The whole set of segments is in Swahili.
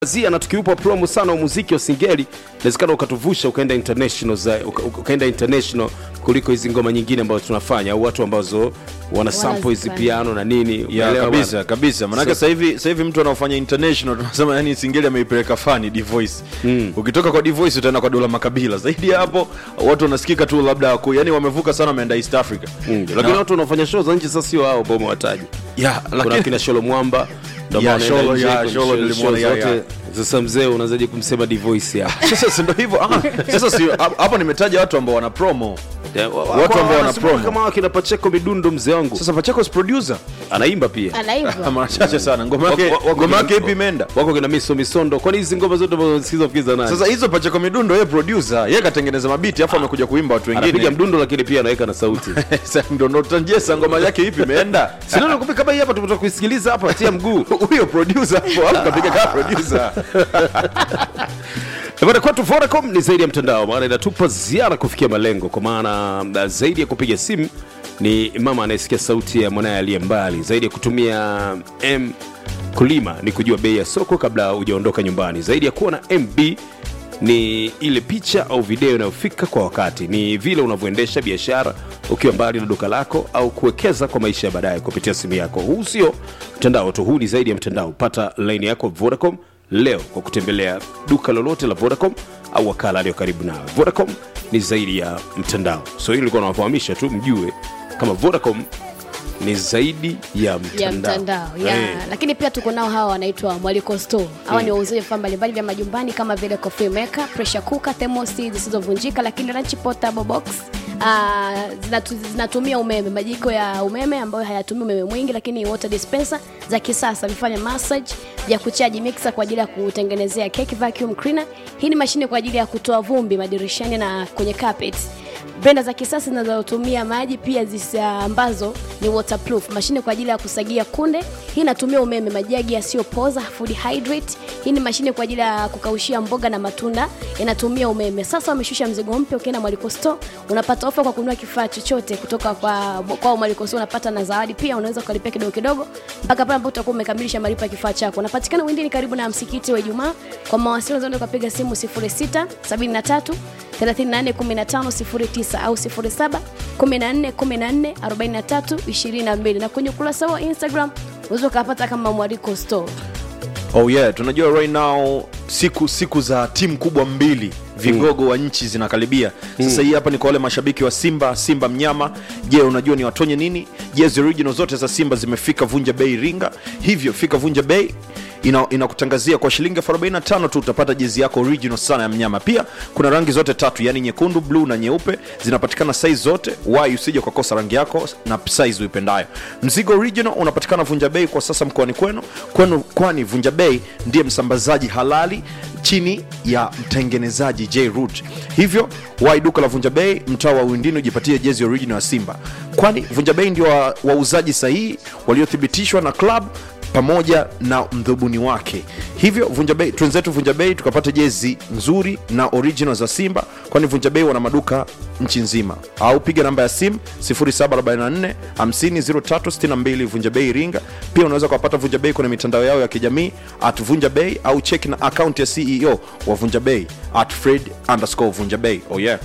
Zia na tukiupa promo sana wa muziki wa singeli inawezekana ukatuvusha ukaenda international za, uka, uka- ukaenda international kuliko hizi ngoma nyingine ambazo tunafanya au watu ambazo wana sample hizi Wanazifanya. piano na nini ya unaelewa kabisa bwana? kabisa manake So- sasa hivi sasa hivi mtu anaofanya international tunasema yani singeli ameipeleka fani divoice mm. ukitoka kwa divoice utaenda kwa dola makabila zaidi ya hapo watu wanasikika tu labda ku, yani wamevuka sana wameenda east africa Mm, lakini watu wanaofanya show za nje sasa sio hao ambao umewataja ya kuna lakini kina Sholo Mwamba ndio Ya, maana anaenda Sholo, nje ya, kwenye Sholo show- nilimwona, show ya, ya. zote. Sasa mzee unawezaje kumsema Divoice hapa? sasa si ndo hivyo ah, sasa si hapo nimetaja watu ambao wana promo Ya, wa- Watu ambao wana wanasema promo. kama wakina Pacheco Midundo mzee wangu sasa pachako producer anaimba pia anaimba mara chache sana ngoma yake Wako- wako ngoma kina- yake ipi imeenda wako kina Miso Misondo kwani hizi ngoma zote ambazo unasikiza ukiza nani sasa hizo pachako midundo yeye producer yeye katengeneza mabiti afu amekuja kuimba watu anapiga wengine mdundo lakini pia anaweka na sauti Sasa ndo ndo tanjesa ngoma yake ipi imeenda Sina nakupi kama hii hapa tumetoka kuisikiliza hapa tia mguu. huyo producer hapo hapo kapiga kama producer Bwana kwetu Vodacom ni zaidi ya mtandao, maana inatupa ziara kufikia malengo, kwa maana uh, zaidi ya kupiga simu ni mama anayesikia sauti ya mwanaye aliye mbali, zaidi ya kutumia M kulima ni kujua bei ya soko kabla hujaondoka nyumbani, zaidi ya kuwa na MB ni ile picha au video inayofika kwa wakati, ni vile unavyoendesha biashara ukiwa mbali na duka lako au kuwekeza kwa maisha ya baadaye kupitia simu yako. Huu sio mtandao tu, huu ni zaidi ya mtandao. Pata laini yako Vodacom leo kwa kutembelea duka lolote la Vodacom au wakala aliyo karibu nawe. Vodacom ni zaidi ya mtandao. So hili nilikuwa nawafahamisha tu mjue kama Vodacom ni zaidi ya mtandao, ya mtandao ya. Eh. lakini pia tuko nao hawa wanaitwa mwaliko store hawa ni wauzaji vifaa mbalimbali vya majumbani kama vile coffee maker pressure cooker thermosi zisizovunjika lakini lunch portable box Uh, zinatu, zinatumia umeme majiko ya umeme ambayo hayatumii umeme mwingi lakini water dispenser za kisasa vifanya massage vya kuchaji mixer kwa ajili ya kutengenezea cake vacuum cleaner hii ni mashine kwa ajili ya kutoa vumbi madirishani na kwenye carpets brenda za kisasa zinazotumia maji pia zisa ambazo ni waterproof mashine kwa ajili ya kusagia kunde hii inatumia umeme majagi yasiyopoza food hydrate hii ni mashine kwa ajili ya kukaushia mboga na matunda inatumia umeme sasa wameshusha mzigo mpya ukienda mwaliko store unapata ofa kwa kununua kifaa chochote kutoka kwa kwa mwaliko store unapata na zawadi pia unaweza ukalipia kidogo kidogo mpaka pale ambapo utakuwa umekamilisha malipo ya kifaa chako unapatikana windini karibu na msikiti wa ijumaa kwa mawasiliano zaidi ukapiga simu 06 73 341509 au 0714144322 na kwenye ukurasa wa instagram unaweza ukapata kama mwariko store oh yeah tunajua right now siku siku za timu kubwa mbili vigogo wa nchi zinakaribia sasa hii hapa ni kwa wale mashabiki wa simba simba mnyama je unajua ni watonye nini jezi original zote za simba zimefika vunja bei ringa hivyo fika vunja bei ina- inakutangazia kwa shilingi elfu 45 tu utapata jezi yako original sana ya mnyama pia kuna rangi zote tatu yani nyekundu bluu na nyeupe zinapatikana size zote wai usije ukakosa rangi yako na size uipendayo mzigo original unapatikana vunja bei kwa sasa mkoani kwenu kwenu kwani vunja bei ndiye msambazaji halali chini ya mtengenezaji j root hivyo wai duka la vunja bei mtaa wa uindini ujipatie jezi original ya simba kwani vunja bei ndio wa- wauzaji sahihi waliothibitishwa na club pamoja na mdhubuni wake hivyo vunja bei twenzetu vunja bei tukapata jezi nzuri na original za simba kwani vunja bei wana maduka nchi nzima au piga namba ya simu 0744 500362 vunja bei iringa pia unaweza ukapata vunja bei kwenye mitandao yao ya kijamii at vunja bei au cheki na akaunti ya ceo wa vunja bei at fred underscore vunja bei oh yeah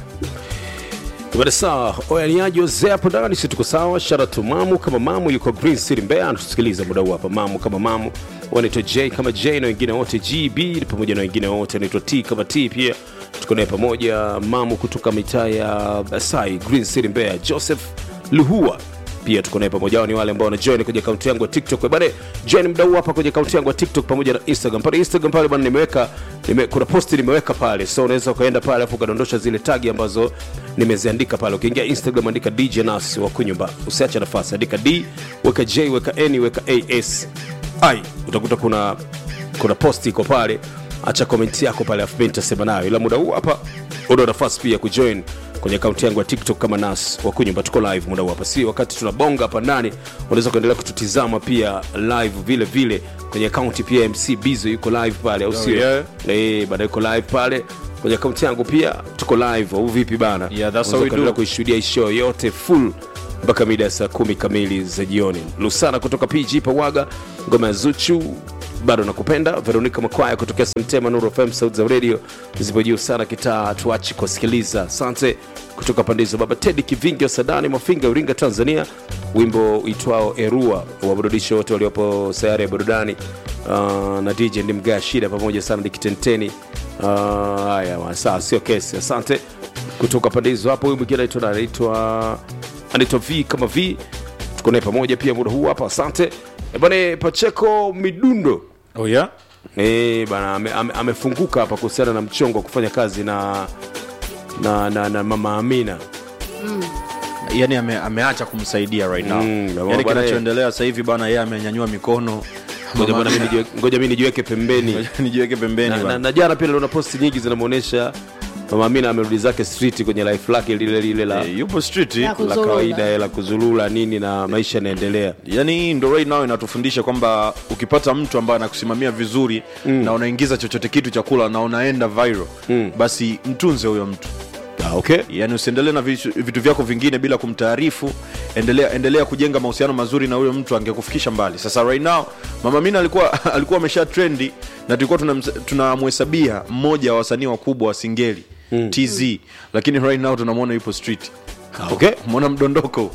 Bada sawa, oyaniaji wazee hapo ndani, si tuko sawa. Shara tu mamu kama mamu yuko Green City Mbeya, anatusikiliza muda huu hapa. Mamu kama mamu wanaitwa J kama J na wengine wote GB pamoja na wengine wote anaitwa T kama T pia tuko naye pamoja. Mamu kutoka mitaa ya Sai, Green City Mbeya, Joseph Luhua pia tuko naye pamoja. Hao ni wale ambao wanajoin kwenye akaunti yangu ya TikTok. Bana, join mdau hapa kwenye akaunti yangu ya TikTok pamoja na Instagram. Pale Instagram pale bana, nimeweka nime, kuna posti nimeweka pale, so unaweza ukaenda pale afu ukadondosha zile tagi ambazo nimeziandika pale. Ukiingia Instagram andika DJ Nas wa kunyumba, usiache nafasi, andika D, weka J, weka N, weka AS ai, utakuta kuna kuna posti iko pale. Acha komenti yako pale, afu mimi nitasema nayo, ila muda huu hapa una nafasi pia kujoin kwenye akaunti yangu ya tiktok kama nas wakunyumba tuko live muda huu hapa si wakati tunabonga hapa ndani unaweza kuendelea kututizama pia live vile vile kwenye akaunti pia mc bizo yuko live pale au sio yeah. Eh, bado yuko live pale kwenye akaunti yangu pia tuko live au vipi bana Yeah, that's Unaweza how we kuendelea do. kuishuhudia hii show yote full mpaka mida ya saa kumi kamili za jioni lusana kutoka pg pawaga ngoma ya zuchu bado nakupenda veronica makwaya kutokea semtema nuru fm sauti za radio zipo juu sana kitaa tuachi kusikiliza asante kutoka pande hizo baba tedi kivingi wa sadani mafinga uringa tanzania wimbo uitwao erua waburudishe wote waliopo sayari ya burudani uh, na dj ndimgaa shida pamoja sana dikitenteni Uh, haya uh, saa sio kesi asante kutoka pande hizo hapo huyu mwingine anaitwa anaitwa anaitwa v kama v tuko naye pamoja pia muda huu hapa asante Eh, bwana pacheko midundo oh, yeah? Eh, bana ame- ame- amefunguka hapa kuhusiana na mchongo wa kufanya kazi na na, na, na mama amina yani ame, ameacha kumsaidia right now Mm, na yani bwana, kinachoendelea sasa hivi bana yeye amenyanyua mikono ngoja Mama bwana mimi Amina- nijiwe- ngoja mi nijiweke pembeni nijiweke pembeni na, na, bana. na jana pia niliona posti nyingi zinamwonyesha mama amina amerudi zake street kwenye life lake lile lile la, Eh, yupo street Ya la kuzurura. kawaida eh, la kuzulula nini na maisha yanaendelea yani ndo right now inatufundisha kwamba ukipata mtu ambaye anakusimamia vizuri mm. na unaingiza chochote kitu cha kula na unaenda viral mm. basi mtunze huyo mtu ah, okay yani usiendelee na vitu, vitu vyako vingine bila kumtaarifu endelea endelea kujenga mahusiano mazuri na huyo mtu angekufikisha mbali sasa right now mama mina alikuwa alikuwa amesha trendi na tulikuwa tunamsa- tunamhesabia mmoja wa wasanii wakubwa wa singeli mm. tz lakini right now tunamwona yupo street Ah, okay mwona mdondoko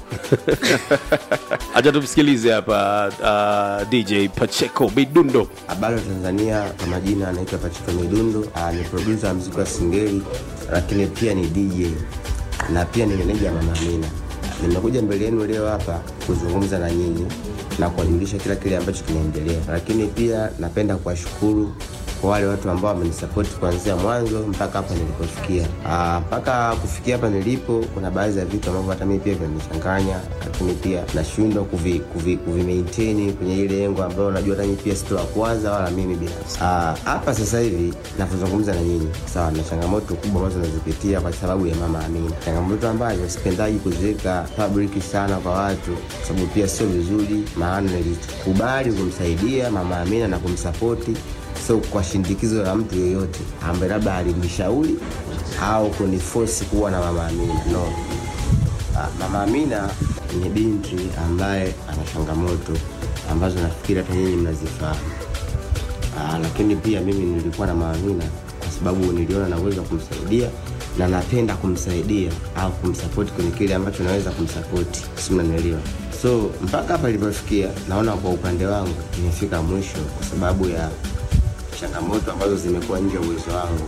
acha tumsikilize hapa uh, dj pacheco midundo Habari wa Tanzania, kwa majina anaitwa Pachiko Midundo. Ah, ni producer wa muziki wa Singeli, lakini pia ni DJ na pia ni meneja wa Mama Amina. Nimekuja mbele yenu leo hapa kuzungumza na nyinyi na kuwajulisha kila kile ambacho kinaendelea, lakini pia napenda kuwashukuru kwa wale watu ambao wamenisapoti kuanzia mwanzo mpaka hapa nilipofikia. Ah, mpaka kufikia hapa nilipo, kuna baadhi ya vitu ambavyo hata mimi pia vinanichanganya, lakini pia nashindwa kuvi, kuvi, kuvi maintain kwenye ile lengo ambayo najua hata mimi pia sito wa kwanza wala mimi binafsi. Ah, hapa sasa hivi navyozungumza na nyinyi, sawa, na changamoto kubwa ambazo nazipitia kwa sababu ya mama Amina, changamoto ambazo sipendaji kuziweka public sana kwa watu, kwa sababu pia sio vizuri, maana nilikubali kumsaidia mama Amina na kumsapoti so kwa shindikizo la mtu yeyote ambaye labda alinishauri au kunifosi kuwa na mama Amina no. Ah, Mama Amina ni binti ambaye ana changamoto ambazo nafikiri hata nyinyi mnazifahamu. Ah, lakini pia mimi nilikuwa na Mama Amina kwa sababu niliona na uwezo wa kumsaidia na napenda kumsaidia au kumsapoti kwenye kile ambacho naweza kumsapoti, si mnanielewa? So mpaka hapa ilivyofikia, naona kwa upande wangu imefika mwisho kwa sababu ya changamoto ambazo zimekuwa nje ya uwezo wangu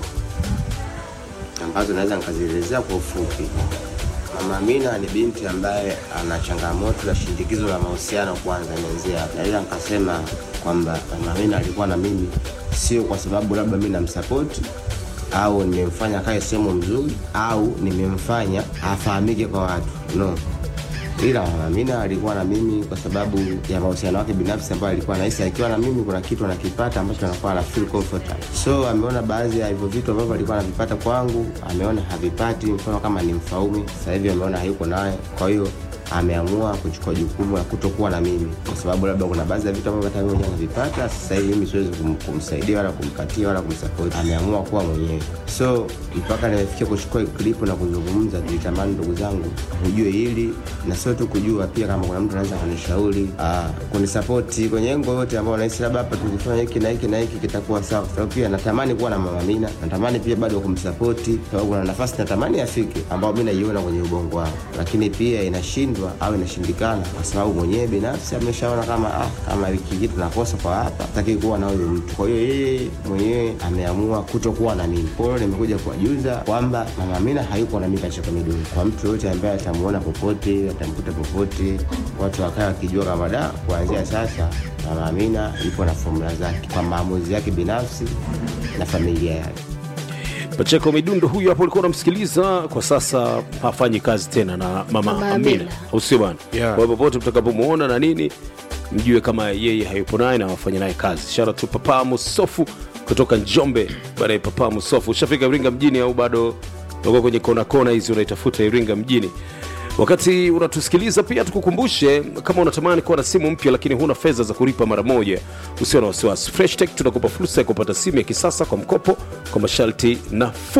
ambazo naweza nikazielezea kwa ufupi. Mama Amina ni binti ambaye ana changamoto la shindikizo la mahusiano kwanza, imeanzia hapo. Naweza nikasema kwamba Mama Amina alikuwa na mimi sio kwa sababu labda mimi namsapoti au nimemfanya kae sehemu mzuri au nimemfanya afahamike kwa watu no ila Mama Amina alikuwa na mimi kwa sababu ya mahusiano yake binafsi ambayo alikuwa nahisi akiwa na mimi kuna kitu anakipata ambacho anakuwa ana feel comfortable. So ameona baadhi ya hivyo vitu ambavyo alikuwa anavipata kwangu, ameona havipati, mfano kama ni Mfaume, sasa hivi ameona hayuko naye, kwa hiyo ameamua kuchukua jukumu la kutokuwa na mimi kwa sababu labda kuna baadhi ya vitu ambavyo hata mimi mwenyewe navipata. Sasa hivi mimi siwezi kum, kumsaidia wala kumpatia wala kumsapoti, ameamua kuwa mwenyewe. So mpaka nimefikia kuchukua klipu na kuzungumza, nilitamani ndugu zangu mjue hili, na sio tu kujua, pia kama kuna mtu anaweza kunishauri ah, kunisapoti kwenye engo yote ambao nahisi labda hapa tukifanya hiki na hiki na hiki kitakuwa sawa, kwa sababu pia natamani kuwa na Mama Amina, natamani pia bado kumsapoti, sababu kuna nafasi natamani afike, ambao mimi naiona kwenye ubongo wangu, lakini pia inashindwa au inashindikana kwa sababu mwenyewe binafsi ameshaona kama ah, kama hiki kitu nakosa kwa hapa, sitaki kuwa na huyo mtu. Kwa hiyo yeye mwenyewe ameamua kutokuwa na mimi. Kwa hiyo nimekuja kuwajuza kwamba Mama Amina hayuko na mimi katika miduni. Kwa mtu yoyote ambaye atamuona popote, atamkuta popote, watu wakae wakijua kama da, kuanzia sasa Mama Amina yupo na formula zake kwa maamuzi yake binafsi na familia yake. Pacheko Midundo huyu hapo ulikuwa unamsikiliza, kwa sasa hafanyi kazi tena na mama Mama Amina, Amina. au sio bwana? Yeah. Kwa hiyo popote mtakapomuona na nini, mjue kama yeye hayupo naye na wafanye naye kazi. Shout tu Papa Musofu kutoka Njombe. Baada ya Papa Musofu, ushafika Iringa mjini au bado uko kwenye kona kona hizi unaitafuta Iringa mjini? Wakati unatusikiliza pia tukukumbushe, kama unatamani kuwa na simu mpya lakini huna fedha za kulipa mara moja, usio na wasiwasi. Fresh Tech tunakupa fursa ya kupata simu ya kisasa kwa mkopo kwa masharti nafuu.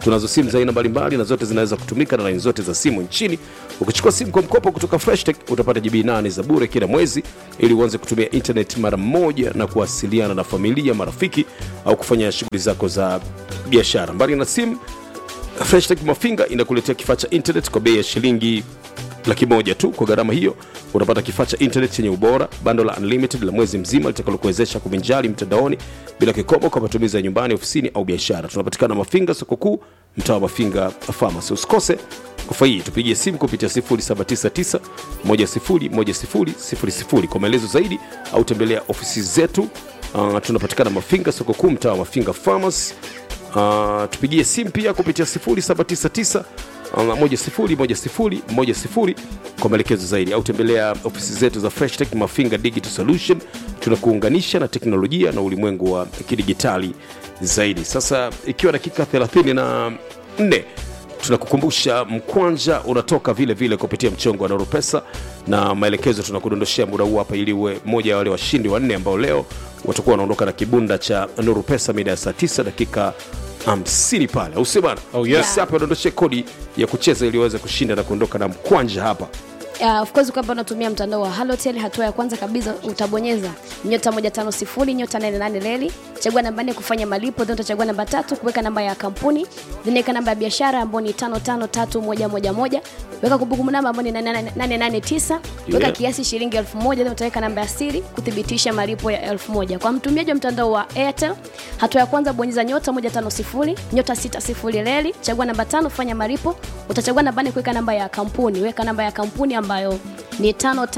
tunazo simu za aina mbalimbali na zote zinaweza kutumika na laini zote za simu nchini ukichukua simu kwa mkopo kutoka freshtech utapata gb 8 za bure kila mwezi ili uanze kutumia internet mara moja na kuwasiliana na familia marafiki au kufanya shughuli zako za biashara mbali na simu freshtech mafinga inakuletea kifaa cha internet kwa bei ya shilingi laki moja tu kwa gharama hiyo utapata kifaa cha internet chenye ubora bando la unlimited la mwezi mzima litakalokuwezesha kuvinjari mtandaoni bila kikomo kwa matumizi ya nyumbani ofisini au biashara tunapatikana mafinga soko kuu mtaa wa mafinga pharmacy usikose ofa hii tupigie simu kupitia 0799 101000 kwa maelezo zaidi au tembelea ofisi zetu uh, tunapatikana mafinga soko kuu mtaa wa mafinga farmers uh, tupigie simu pia kupitia 0799 101010 kwa maelekezo zaidi au tembelea ofisi zetu za fresh tech mafinga digital solution tunakuunganisha na teknolojia na ulimwengu wa kidigitali zaidi sasa ikiwa dakika 34 tunakukumbusha mkwanja unatoka vile vile kupitia mchongo wa noro pesa na maelekezo tunakudondoshea muda huu hapa ili uwe moja ya wale washindi wanne ambao leo watakuwa wanaondoka na kibunda cha nuru pesa mida ya saa 9 dakika 50 pale au sio bana Oh, yes. Basi hapa dondoshe kodi ya kucheza ili uweze kushinda na kuondoka na mkwanja hapa Uh, of course kwamba unatumia mtandao wa halotel hatua ya kwanza kabisa utabonyeza nyota 150 nyota 88 leli chagua namba nne kufanya malipo then utachagua namba tatu kuweka namba ya kampuni then weka namba ya biashara ambayo ni 553111 weka kumbukumbu namba ambayo ni 889 weka Yeah. kiasi shilingi 1000 then utaweka namba ya siri kuthibitisha malipo ya 1000 kwa mtumiaji wa mtandao wa airtel hatua ya kwanza bonyeza nyota 150 nyota 60 leli chagua namba tano fanya malipo utachagua namba nne kuweka namba ya kampuni weka namba ya kampuni ambayo ni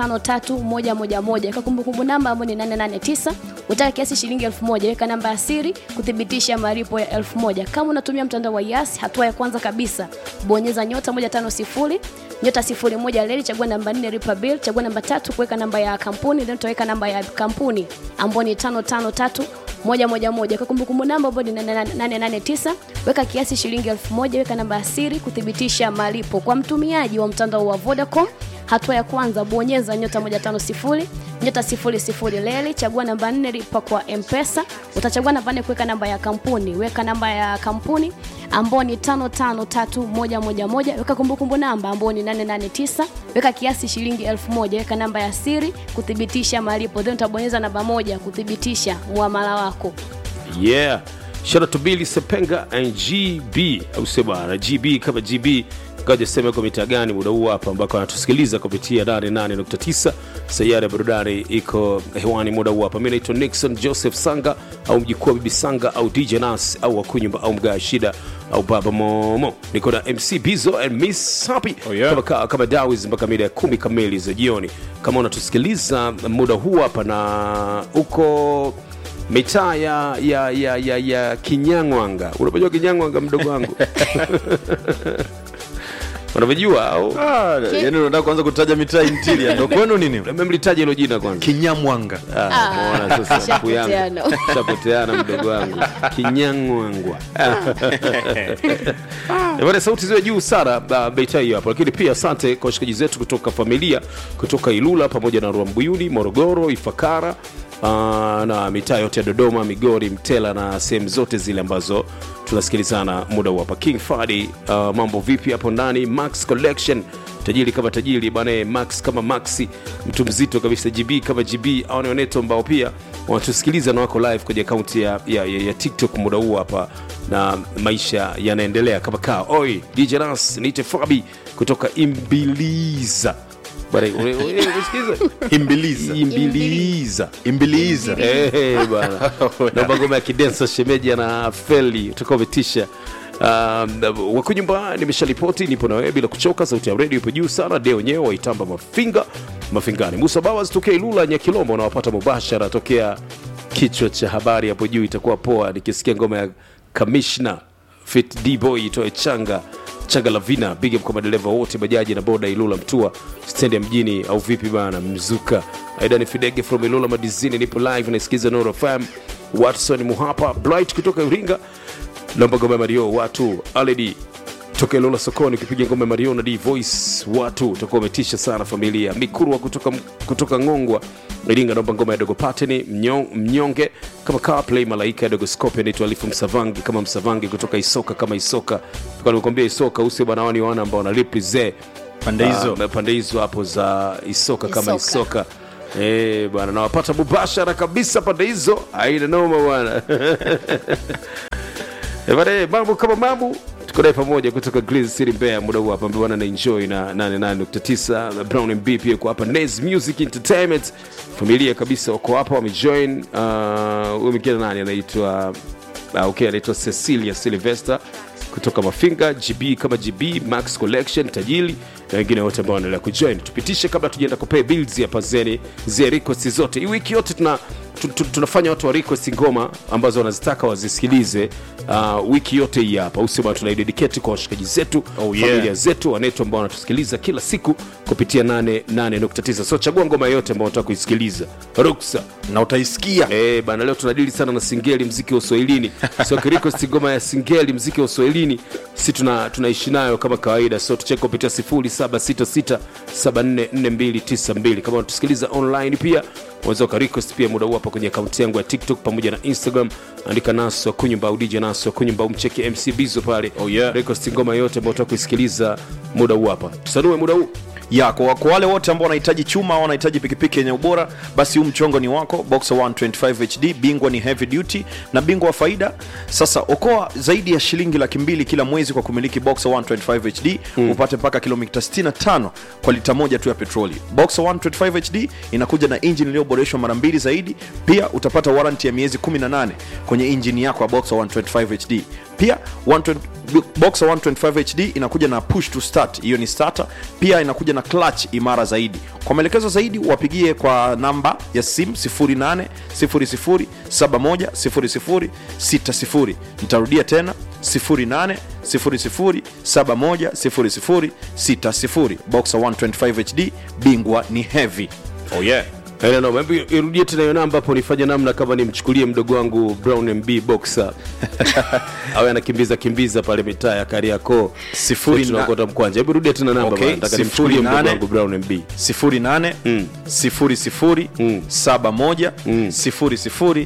553111 weka kumbukumbu namba ambayo ni 889 utaka kiasi shilingi 1000 weka namba ya siri kuthibitisha malipo ya 1000 kama unatumia mtandao wa yas hatua ya kwanza kabisa bonyeza nyota 150 nyota 01 leli chagua namba 4 lipa bill chagua namba tatu kuweka namba ya kampuni then utaweka namba ya kampuni ambayo ni 553 moja moja moja kwa kumbukumbu namba ambayo ni 889 weka kiasi shilingi 1000 weka namba ya siri kuthibitisha malipo kwa mtumiaji wa mtandao wa vodacom hatua ya kwanza bonyeza nyota 150 nyota 00 leli chagua namba 4 lipa kwa mpesa utachagua namba 4 kuweka namba ya kampuni weka namba ya kampuni ambao ni 553111 weka kumbukumbu namba ambao ni 889 weka kiasi shilingi 1000 weka namba ya siri kuthibitisha malipo then utabonyeza namba moja kuthibitisha muamala wako yeah shout out to Billy Sepenga and GB au sio bana GB kama GB kaja sema kwa mitaa gani muda huu hapa ambako anatusikiliza kupitia 88.9 sayari ya burudani iko hewani muda huu hapa mi naitwa Nixon Joseph Sanga au mjukuu wa bibi Sanga au DJ Nas au wakunyumba au mgaa shida au baba Momo niko na MC Bizo and Miss Happy Oh, yeah. kama, ka- kama dawis mpaka mida ya kumi kamili za jioni kama unatusikiliza muda huu hapa na uko mitaa ya, ya, ya, ya, ya kinyangwanga unapojua kinyangwanga mdogo wangu unavyojua au Ah, yani unataka kuanza kutaja mitaa interior ndo kwenu nini memlitaja hilo jina kwanza kinyamwanga Ah, umeona sasa mpu yangu Shapoteana. shapoteana mdogo wangu kinyangwangwa Bwana, sauti ziwe juu sana uh, beita hiyo hapo lakini pia asante kwa washikaji zetu kutoka familia kutoka ilula pamoja na rwambuyuni morogoro ifakara uh, na mitaa yote ya dodoma migori mtela na sehemu zote zile ambazo tunasikilizana muda huu hapa king fadi uh, mambo vipi hapo ndani max collection tajiri kama tajiri bana max kama maxi mtu mzito kabisa gb kama gb au ni waneto ambao pia wanatusikiliza na wako live kwenye akaunti ya, ya, ya, ya tiktok muda huu hapa na maisha yanaendelea kama kaa oi dj nas niite fabi kutoka imbiliza Bwana, ule- ule- umesikiliza? imbiliza imbiliza imbiliza Eh, bwana naomba ngoma ya kidensa shemeji na feli utakuwa umetisha Um, wakunyumba nimesharipoti nipo na wewe bila kuchoka sauti ya redio ipo juu sana deo wenyewe waitamba mafinga mafingani musa bawas tokea ilula nyakilombo unawapata mubashara tokea kichwa cha habari hapo juu itakuwa poa nikisikia ngoma ya kamishna fit dboy itoe changa changa lavina big up kwa madereva wote bajaji na boda ilula mtua stendi ya mjini au vipi bana mzuka aidani fidege from ilula madizini nipo live naisikiza noro fm watson muhapa blight kutoka iringa naomba ngoma ya mario watu aledi toka Ilola sokoni ukipiga ngoma ya Mariona D Voice, watu utakuwa umetisha sana familia. Mikurwa kutoka, kutoka Ngongwa Iringa, naomba ngoma ya Dogo Pateni mnyong, mnyonge kama Carplay Malaika ya Dogo Scope anaitwa Alifu Msavangi kama Msavangi kutoka Isoka kama Isoka. Kwa nimekwambia Isoka usio bwana wani wana ambao wanalipize Pande hizo. Ah, pande hizo hapo za Isoka kama Isoka. Isoka. Eh, bwana nawapata mubashara kabisa pande hizo, haina noma bwana. Eh, bwana, eh, mambo kama mambo tuko naye pamoja kutoka Green City Mbeya, muda huu hapa bwana na enjoy na 88.9 na Brown MB pia kwa hapa Nez Music Entertainment, familia kabisa wako hapa wamejoin. Uh, huyu mwingine nani anaitwa uh, okay, anaitwa Cecilia Sylvester kutoka Mafinga, GB kama GB, Max Collection, Tajili na wengine wote ambao wanaendelea kujoin. Tupitishe kabla tujaenda kupay bills hapa zeni zile request zote. Hii wiki yote tuna tu- tu- tunafanya watu wa request ngoma ambazo wanazitaka wazisikilize uh, wiki yote hii hapa usema tunaidedicate kwa washikaji zetu Oh, yeah. familia zetu wanetu ambao wanatusikiliza kila siku kupitia 88.9 so chagua ngoma yote ambao unataka kuisikiliza ruksa na utaisikia Eh, bana leo tunadili sana na singeli mziki wa uswahilini so kirikosti ngoma ya singeli mziki wa uswahilini si tuna tunaishi nayo kama kawaida so tucheke kupitia 0766744292 kama unatusikiliza online pia unaweza ukarequest pia muda huu hapa kwenye akaunti yangu ya tiktok pamoja na instagram andika naso akunyumba au dj naso akunyumba umcheke mc bizo pale Oh, yeah. request ngoma yote ambao utaka kuisikiliza muda huu hapa tusanue muda huu ya kwa, kwa wale wote ambao wanahitaji chuma au wanahitaji pikipiki yenye ubora basi huu mchongo ni wako boxer 125 hd bingwa ni heavy duty na bingwa wa faida sasa okoa zaidi ya shilingi laki mbili kila mwezi kwa kumiliki boxer 125 hd upate mpaka kilomita 65 kwa lita moja tu ya petroli boxer 125 hd inakuja na injini iliyoboreshwa mara mbili zaidi pia utapata waranti ya miezi 18 kwenye injini yako ya boxer 125 hd pia 120 boxer 125 hd inakuja na push to start hiyo ni starter pia inakuja na clutch imara zaidi kwa maelekezo zaidi wapigie kwa namba ya sim 0800710060 nitarudia tena 0800710060 boxer 125 hd bingwa ni heavy oh yeah Haina noma. Hebu irudie tena hiyo namba hapo nifanye namna kama nimchukulie mdogo wangu Brown MB boxer awe anakimbiza kimbiza pale mitaa ya Kariakoo Sifuri na- tunakota mkwanja. Hebu rudia tena namba Okay, bana, nataka sifuri nimchukulie mdogo nane. wangu Brown MB. 08 00 71 00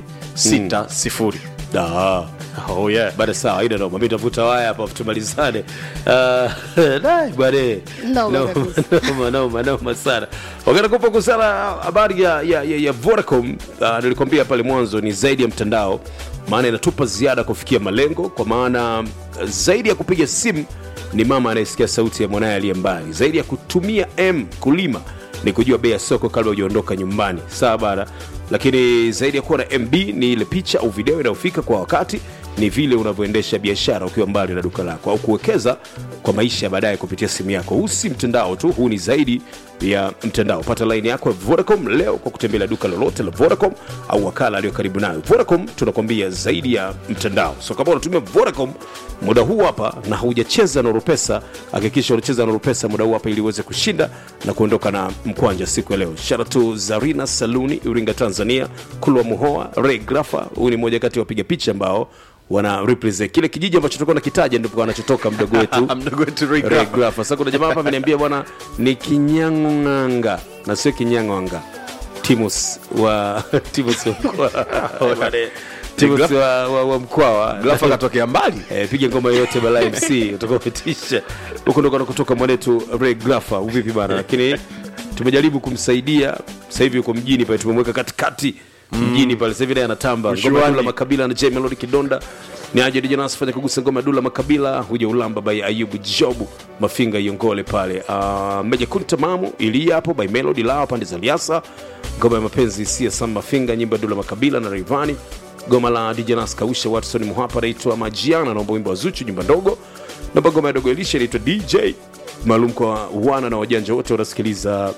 60 Ah. oh yeah Bada sawa, haina noma. Mimi nitavuta waya hapa tumalizane. Ah, dai bwana. Noma Noma, kabisa. noma, noma, noma sana. Wakati kupa kusana habari ya, ya, ya, ya Vodacom uh, nilikwambia pale mwanzo ni zaidi ya mtandao, maana inatupa ziada kufikia malengo, kwa maana uh, zaidi ya kupiga simu ni mama anayesikia sauti ya mwanaye aliye mbali, zaidi ya kutumia M kulima ni kujua bei ya soko kabla hujaondoka nyumbani, sawa bana. Lakini zaidi ya kuwa na MB ni ile picha au video inayofika kwa wakati, ni vile unavyoendesha biashara ukiwa mbali na duka lako au kuwekeza kwa maisha ya baadaye kupitia simu yako. Huu si mtandao tu, huu ni zaidi ya mtandao. Pata laini yako ya Vodacom leo kwa kutembelea duka lolote la Vodacom au wakala aliyo karibu nayo. Vodacom tunakwambia zaidi ya mtandao. So kama unatumia Vodacom muda huu hapa na haujacheza Nuru Pesa, hakikisha unacheza Nuru Pesa muda huu hapa ili uweze kushinda na kuondoka na mkwanja siku ya leo. Shout out to Zarina Saluni Iringa, Tanzania, Kulwa Muhoa, Ray Grafa. Huyu ni mmoja kati ya wapiga picha ambao wana represent kile kijiji ambacho tulikuwa nakitaja, ndipo anachotoka mdogo wetu mdogo wetu Ray Ray Grafa. Grafa. Sasa kuna jamaa hapa ameniambia bwana ni Kinyang'anga na sio Kinyang'anga. Timus wa Timus wa mkoa. Timus wa, wa, wa Mkwawa. Grafa katokea mbali Eh, piga ngoma yoyote bala MC utakuwa umetisha. Huko ndo kutoka mwanetu Ray Grafa. Uvipi bana? Lakini tumejaribu kumsaidia. Sasa hivi yuko mjini pale tumemweka katikati mjini pale. Sasa hivi naye anatamba. Ngoma ya Mshuani. Dula Makabila na J Melody Kidonda. Ni aje DJ Nas fanya kugusa ngoma ya Dula Makabila, huja ulamba by Ayubu Jobu Mafinga Iongole pale. Uh, Meja Kunta Mamu ili hapo by Melody Lawa pande za Liasa. Ngoma ya mapenzi si Sam Mafinga, nyimbo ya Dula Makabila na Rayvanny goma la DJ Nas Kausha Watson Muhapa naitwa Majiana, naomba wimbo wa Zuchu nyumba ndogo. Naomba ngoma ya Dogo Elisha inaitwa DJ maalum kwa wana na wajanja wote wanasikiliza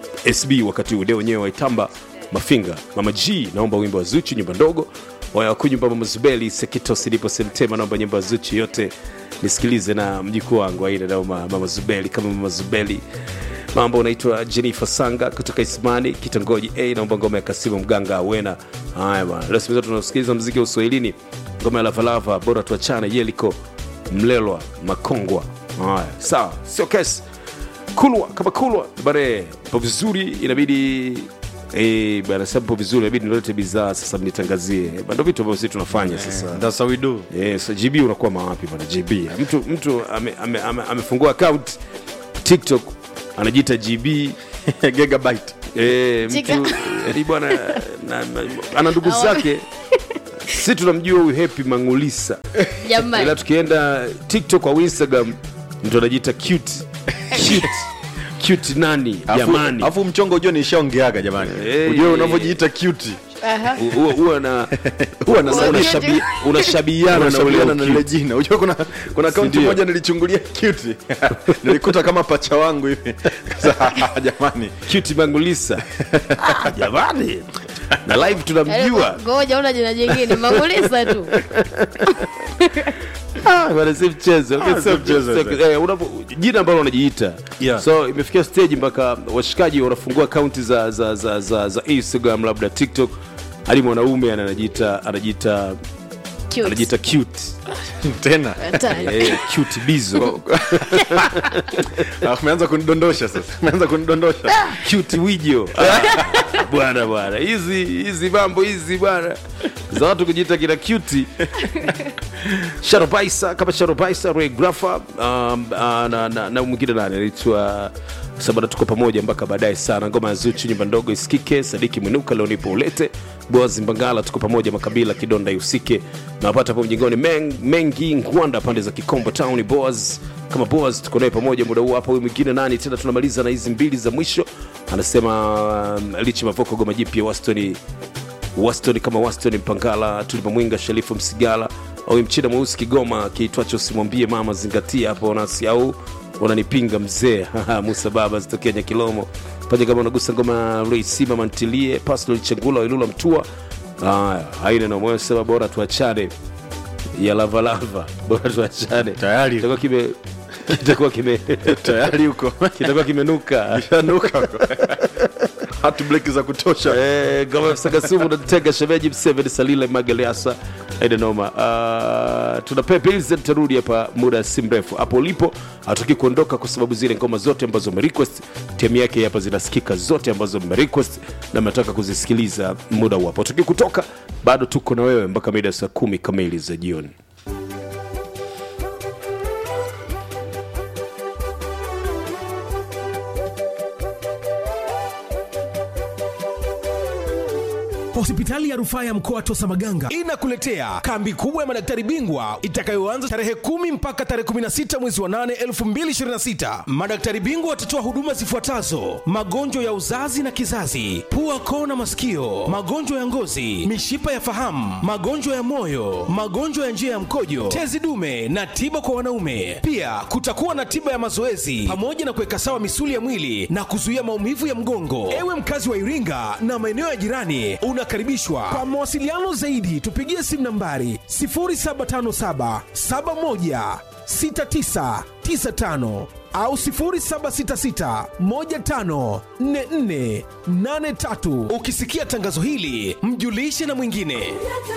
SB wakati ule wenyewe waitamba Mafinga. Mama G naomba wimbo wa Zuchu nyumba ndogo. Waya wakunyumba Mama Zubeli Sekito Silipo Semtema naomba nyimbo ya Zuchu yote nisikilize na mjukuu wangu aina naomba Mama Zubeli kama Mama Zubeli mambo unaitwa Jennifer Sanga kutoka Ismani kitongoji A, naomba ngoma ya Kasimu Mganga Awena. Haya bwana, leo siku zote tunasikiliza muziki wa Uswahilini, ngoma ya Lavalava, bora tuachane, Yeliko Mlelwa Makongwa haya sawa sio kesi kulwa kama kulwa bare po vizuri inabidi Eh, bana sababu vizuri inabidi nilete bidhaa sasa mnitangazie Bana, ndo vitu ambavyo sisi tunafanya sasa That's how we do. yes, gb unakuwa mawapi bana gb mtu mtu amefungua ame, ame, amefungua account tiktok anajiita gb Gigabyte. Eh, Chika. mtu yani bwana na- na- ana ndugu zake si tunamjua huyu happy mangulisa ila jamani tukienda tiktok au instagram mtu anajiita cute cute cute nani Afu- jamani afu mchongo ujue nishaongeaga jamani Eh, ujue eh. unavyojiita cute Aha. huwa huwa na huwa na Huwa unashabi- unashabiana na ule unashabiana na lile cute. jina ujue kuna kuna akaunti Sindio? moja nilichungulia cute nilikuta kama pacha wangu hivi Sasa, jamani cute mangulisa Ah, jamani na live tunamjua ngoja una jina jingine mangulisa tu Ah, bwana, si mchezo Okay, Ah, sio si mchezo, sio- sasa. eh, unapo- jina ambalo unajiita Yeah. so imefikia stage mpaka washikaji wanafungua akaunti za, za, za, za, za instagram labda tiktok hadi mwanaume ana- anajiita anajiita Cute. anajiita cute tena Hatari. eh, cute bizo Ah, umeanza kunidondosha sasa umeanza kunidondosha cute wijo Ah, bwana bwana hizi hizi mambo hizi bwana za watu kujiita kina cute sharobaisa kama sharobaisa regrafa um, uh, na, na, na mwingine nani anaitwa sabana tuko pamoja mpaka baadaye sana ngoma ya zuchu nyumba ndogo isikike sadiki mwinuka leo nipo ulete boazi mbangala tuko pamoja makabila kidonda ihusike nawapata hapo mjingoni Meng, mengi ngwanda pande za kikombo town boas kama boas tuko naye pamoja muda huu hapa huyu mwingine nani tena tunamaliza na hizi mbili za mwisho anasema um, lichi mavoko goma jipya wastoni waston kama waston mpangala tulipomwinga sharifu msigala au mchina mweusi kigoma kiitwacho simwambie mama zingatia hapo nasi au unanipinga mzee Haha, musa baba zitokea nyakilomo paja kama unagusa ngoma reisima mantilie pascal chengula wailula mtua haya haina namoyo sema bora tuachane ya lavalava bora tuachane Tayari. kitakuwa kime kitakuwa kime tayari huko kitakuwa kimenuka shanuka huko hatu bleki za kutosha Eh, ngoma sagasumu natega shemeji mseveni salile magaleasa aidanoma uh, tuna pepilze tarudi hapa muda si mrefu hapo ulipo hatuki kuondoka kwa sababu zile ngoma zote ambazo umerequest timu yake hapa zinasikika zote ambazo umerequest na mnataka kuzisikiliza muda huu hapo tuki kutoka bado tuko na wewe mpaka mida ya saa kumi kamili za jioni hospitali ya rufaa ya mkoa wa tosamaganga inakuletea kambi kubwa ya madaktari bingwa itakayoanza tarehe 10 mpaka tarehe 16 mwezi wa 8 2026 madaktari bingwa watatoa huduma zifuatazo magonjwa ya uzazi na kizazi pua koo na masikio magonjwa ya ngozi mishipa ya fahamu magonjwa ya moyo magonjwa ya njia ya mkojo tezi dume na tiba kwa wanaume pia kutakuwa na tiba ya mazoezi pamoja na kuweka sawa misuli ya mwili na kuzuia maumivu ya mgongo ewe mkazi wa iringa na maeneo ya jirani unakaribishwa kwa mawasiliano zaidi tupigie simu nambari 0757 71 6995 au 0766 15 44 83 ukisikia tangazo hili mjulishe na mwingine